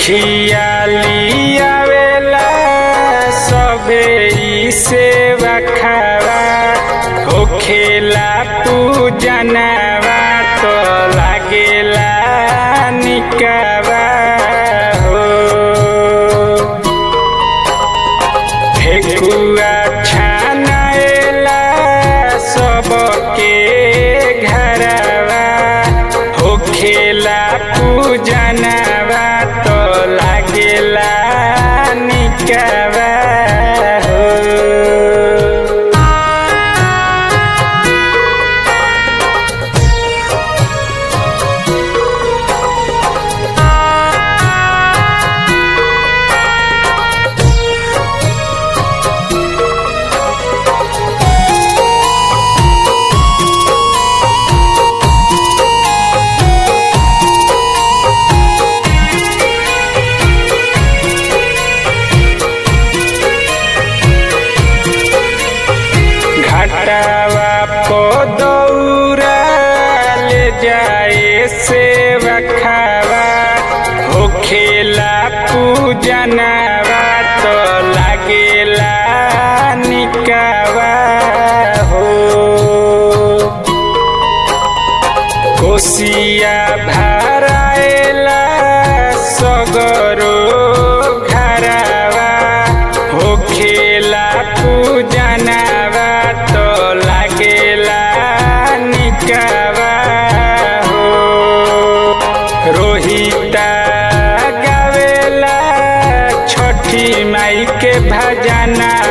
उखिया लियावेला सबे ई सेवा खावा होखेला पूजनवा तो लागेला निकवा हो ठेकुआ छानाएला सबके घरवा होखेला पूजनवा तो लागेला निकवा हो घाटावा को दौरा ले जाए से रखावा होखेला पूजनवा तो लागेला निकावा हो कोसिया भराएला सगरो घरवा होखेला पूजनवा तो लागेला निकवा हो रोहिता गावेला छठी माई के भजना